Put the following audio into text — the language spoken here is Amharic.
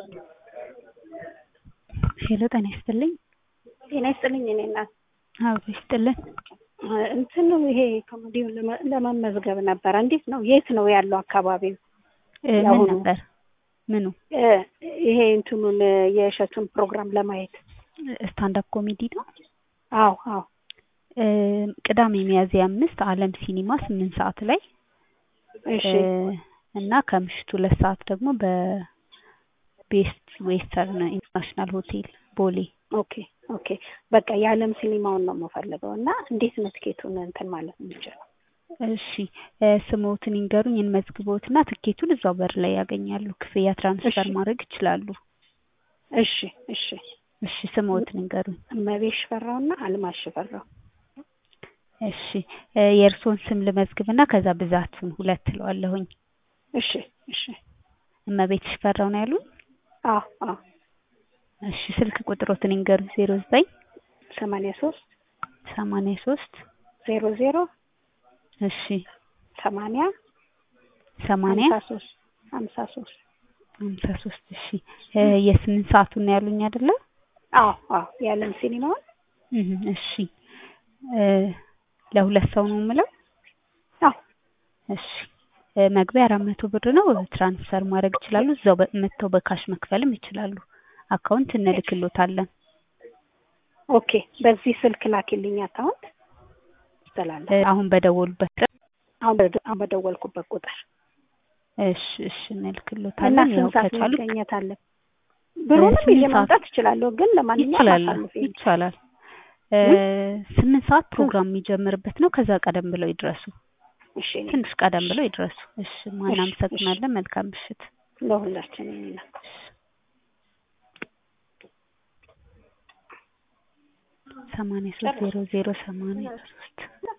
ሄሎ ጤና ይስጥልኝ። ጤና ይስጥልኝ እኔ እናት አብሮ ይስጥልን። እንትን ነው ይሄ ኮሜዲውን ለመ- ለመመዝገብ ነበረ። እንዴት ነው? የት ነው ያለው አካባቢው? እ ምን ያሁኑ? ነበር ምኑ? እ ይሄ እንትኑን የእሸቱን ፕሮግራም ለማየት ስታንዳፕ ኮሜዲ ነው። አዎ አዎ እ ቅዳሜ ሚያዝያ አምስት አለም ሲኒማ ስምንት ሰዓት ላይ እሺ እ እና ከምሽቱ ሁለት ሰዓት ደግሞ በቤስት ዌስተርን ኢንተርናሽናል ሆቴል ቦሌ ኦኬ ኦኬ በቃ የዓለም ሲኒማውን ነው የምፈልገው እና እንዴት ነው ትኬቱን እንትን ማለት የምችለው? እሺ እ ስሞትን ይንገሩኝ እንመዝግቦትና ትኬቱን እዛው በር ላይ ያገኛሉ። ክፍያ ትራንስፈር እሺ። ማድረግ ይችላሉ። እሺ እሺ እሺ ስሞትን ይንገሩኝ። እመቤት ሽፈራውና አልማዝ ሽፈራው እሺ እ የእርስዎን ስም ልመዝግብና ከዛ ብዛቱን ሁለት እለዋለሁኝ። እሺ እሺ እመቤት ሽፈራው ነው ያሉኝ? አዎ አዎ እሺ ስልክ ቁጥሮትን ይንገሩኝ። ዜሮ ዘጠኝ ሰማንያ ሶስት ሰማንያ ሶስት ዜሮ ዜሮ እሺ ሰማንያ ሰማንያ ሀምሳ ሶስት ሀምሳ ሶስት ሀምሳ ሶስት እሺ እ የስምንት ሰዓቱን ነው ያሉኝ አይደለ? አዎ አዎ የዓለም ሲኒማውን እህ እሺ እ ለሁለት ሰው ነው የምለው? አዎ እሺ እ መግቢያ አራት መቶ ብር ነው። ትራንስፈር ማድረግ ይችላሉ። እዛው በ- መጥተው በካሽ መክፈልም ይችላሉ። አካውንት እንልክሎታለን። ኦኬ በዚህ ስልክ ላኪልኝ አካውንት ይስተላል እ አሁን በደወሉበት ቁጥር አሁን በደ- አሁን በደወልኩበት ቁጥር እሺ እሺ እና እንልክሎታለን። ያው ስንት ሰዓት ከቻሉ መገኘት አለ? ብሩንም ስምንት ይዤ ሰዓት ማምጣት እችላለሁ፣ ግን ለማንኛውም ይቻላል አሳልፊኝ። ይቻላል። እ ስምንት ሰዓት ፕሮግራም የሚጀምርበት ነው። ከዛ ቀደም ብለው ይድረሱ። እሺ እኔ ትንሽ ቀደም ብለው ይድረሱ። እሺ ማን እሺ፣ አመሰግናለን። መልካም ምሽት። ለሁላችንም ነው። ሰማንያ ሶስት ዜሮ ዜሮ ሰማንያ ሶስት